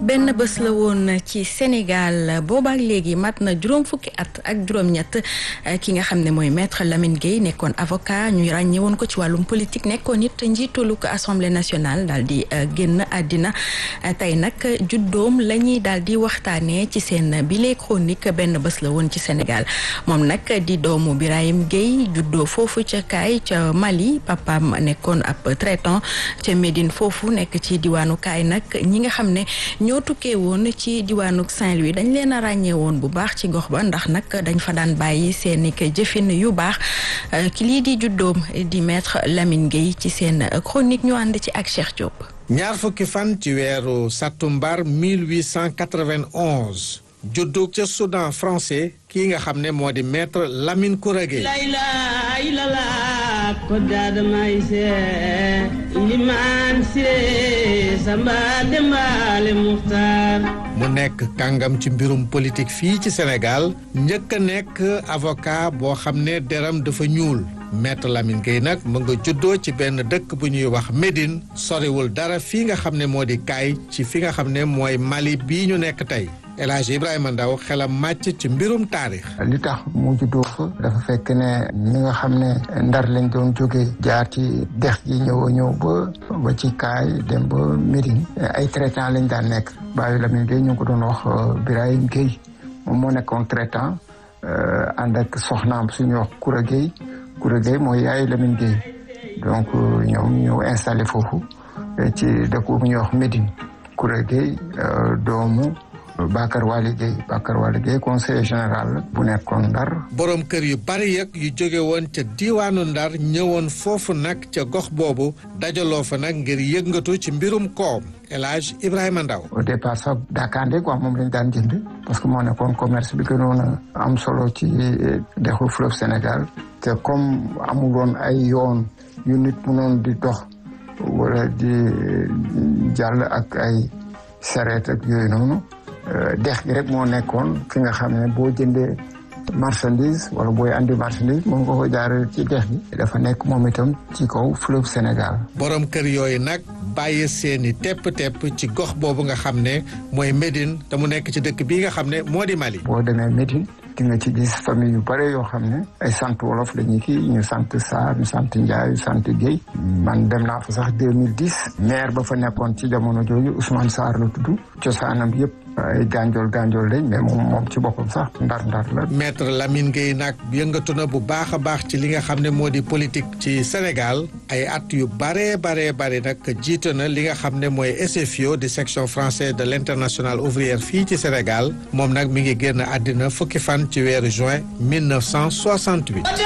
benn bés la woon ci Sénégal boobaak léegi mat na juróom fukki at ak juróom-ñett ki nga xam ne mooy maître Lamine Gueye nekkoon avocat ñu ràññee woon ko ci wàllum politique nekkoon it njiitalu ko assemblée nationale daal di génn àddina tey nag juddoom la ñuy daal di waxtaanee ci seen bile chronique benn bés la woon ci Sénégal moom nag di doomu Birahim Gueye juddoo foofu ca Kaay ca Mali papaam nekkoon ab traitant ca Médine foofu nekk ci diwaanu Kaay nag ñi nga xam ne ñoo tukkee woon ci diwaanu Saint-Louis dañ leen a ràññee woon bu baax ci gox ba ndax nag dañ fa daan bàyyi seeni jëfin yu baax ki lii di juddoom di maître Lamine Gueye ci seen chronique ñu ànd ci ak Cheikh Diop. ñaar fukki fan ci weeru sattumbar 1891 juddu ca Soudan français kii nga xam ne moo di maître Lamine Koura Gueye ko daadamay see limaan siree samba dembaale muxtaar mu nekk kàngam ci mbirum politique fii ci Sénégal njëkk a nekk avocat boo xam ne deram dafa ñuul maître Lamine Gueye nag mu nga juddoo ci benn dëkk bu ñuy wax Médine soriwul dara fii nga xam ne moo di kaay ci fi nga xam ne mooy Mali bii ñu nekk tey El Hadj Ibrahima Ndaw xelam màcc ci mbirum taarix. li tax mu juddoo fa dafa fekk ne ñi nga xam ne ndar lañ doon jóge jaar ci dex gi ñëw a ñëw ba ba ci kaay dem ba Médine ay traitant lañ daan nekk baayu Lamine Gueye ñu ngi ko doon wax Birahim Gueye moom moo nekkoon traitant ànd ak soxnaam suñuy wax Koura Gueye Koura Gueye mooy yaayu Lamine Gueye donc ñoom ñëw installé foofu ci dëkk bu ñuy wax Médine Koura Gueye doomu Bakar Wali Gueye Bakar Wali Gueye conseiller général bu nekkoon Ndar borom kër yu bari yëg yu jóge woon ca diiwaanu Ndar ñëwoon foofu nag ca gox boobu dajaloo fa nag ngir yëngatu ci mbirum koom El Hadj Ibrahima Ndaw au départ sax Dakande quoi moom lañ daan jënd parce que moo nekkoon commerce bi gënoon a am solo ci dexu fleuve Sénégal te comme amul woon ay yoon yu nit mënoon di dox wala di jàll ak ay sareet ak yooyu noonu dex gi rek moo nekkoon fi nga xam ne boo jëndee marchandise wala booy andi marchandise moom nga ko jaaree ci dex gi dafa nekk moom itam ci kaw fleuve Sénégal borom kër yooyu nag bàyyi seeni tepp-tepp ci gox boobu nga xam ne mooy Médine te mu nekk ci dëkk bii nga xam ne moo di Mali boo demee Médine di nga ci gis famille yu bare yoo xam ne ay sant wolof la ñu kii ñu sant Sarr ñu sant Ndiaye ñu sant Guèye man dem naa fa sax 2010 maire ba fa nekkoon ci jamono jooju Ousmane Sarr la tudd cosaanam yëpp ay gànjool gànjool lañ mais moom moom ci boppam sax ndar-ndar la. maître Lamine Gueye nag yëngatu na bu baax a baax ci li nga xam ne moo di politique ci Sénégal ay at yu baree baree bari nag jiite na li nga xam ne mooy SFIO di section française de l'internationale ouvrière fii ci Sénégal moom nag mi ngi génn àddina fukki fan ci weeru juin 1968.